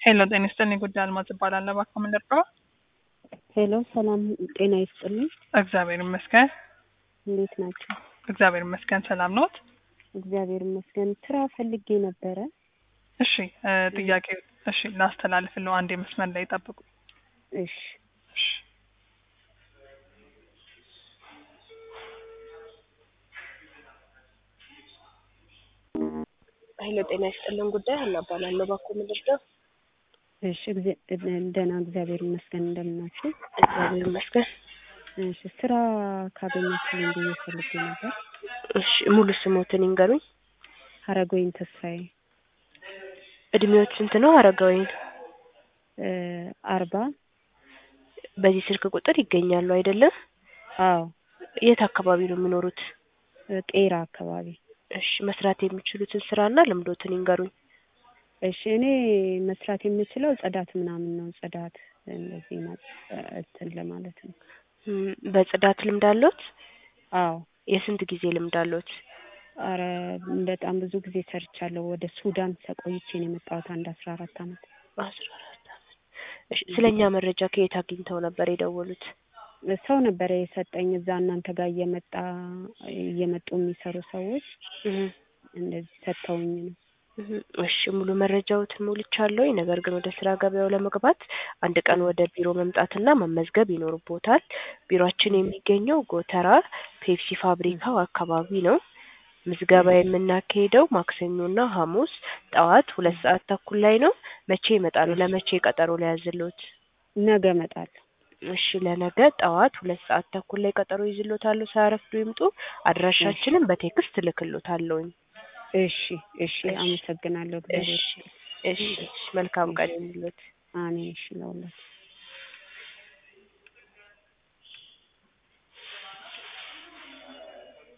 ሄሎ ጤና ይስጥልኝ። ጉዳይ አልማዝ እባላለሁ። እባክዎ ምን ልርዳዎ? ሄሎ ሰላም ጤና ይስጥልኝ። እግዚአብሔር ይመስገን። እንዴት ናቸው? እግዚአብሔር ይመስገን። ሰላም ኖት? እግዚአብሔር ይመስገን። ስራ ፈልጌ ነበረ። እሺ እ ጥያቄ እሺ ላስተላልፍልዎ። አንዴ መስመር ላይ ጠብቁ። እሺ እሺ ሄሎ ጤና ይስጥልን። ጉዳይ ሀና እባላለሁ። እባክዎ ምን ልርዳው? እሺ እግዚ- ደህና እግዚአብሔር ይመስገን። እንደምን ናችሁ? እግዚአብሔር ይመስገን። እሺ ስራ ካገኛችሁልኝ ብዬ ፈልጌ ነበር። እሺ ሙሉ ስሞትን ይንገሩኝ። ሀረጎይን ተስፋዬ እድሜዎች ስንት ነው አረጋዊን? እ አርባ በዚህ ስልክ ቁጥር ይገኛሉ አይደለም? አዎ የት አካባቢ ነው የሚኖሩት? እ ቄራ አካባቢ። እሺ መስራት የሚችሉትን ስራና ልምዶትን ይንገሩኝ። እሺ እኔ መስራት የምችለው ጽዳት ምናምን ነው። ጽዳት እንደዚህ ማ- እንትን ለማለት ነው። እም፣ በጽዳት ልምድ አለዎት? አዎ የስንት ጊዜ ልምድ አለዎት? አረ በጣም ብዙ ጊዜ ሰርቻለሁ። ወደ ሱዳን ተቆይቼ ነው የመጣሁት አንድ አስራ አራት አመት። አስራ አራት አመት። እሺ ስለ እኛ መረጃ ከየት አግኝተው ነበር የደወሉት? ሰው ነበረ የሰጠኝ እዛ እናንተ ጋር እየመጣ እየመጡ የሚሰሩ ሰዎች እህ እንደዚህ ሰጥተውኝ ነው። እህ፣ እሺ ሙሉ መረጃዎትን ሞልቻለሁ። ነገር ግን ወደ ስራ ገበያው ለመግባት አንድ ቀን ወደ ቢሮ መምጣትና መመዝገብ ይኖርቦታል። ቢሮአችን የሚገኘው ጎተራ ፔፕሲ ፋብሪካው አካባቢ ነው። ምዝገባ የምናካሄደው ማክሰኞና ሐሙስ ጠዋት ሁለት ሰዓት ተኩል ላይ ነው። መቼ ይመጣሉ? ለመቼ ቀጠሮ ሊያዝልዎት? ነገ እመጣለሁ። እሺ ለነገ ጠዋት ሁለት ሰዓት ተኩል ላይ ቀጠሮ ይዝልዎታለሁ። ሳያረፍዱ ይምጡ። አድራሻችንን በቴክስት እልክልዎታለሁኝ። እሺ እሺ፣ አመሰግናለሁ። እግዚአብሔር እሺ እሺ፣ መልካም ቀን ይሁንልዎት። አሜን። እሺ ለሁላችሁ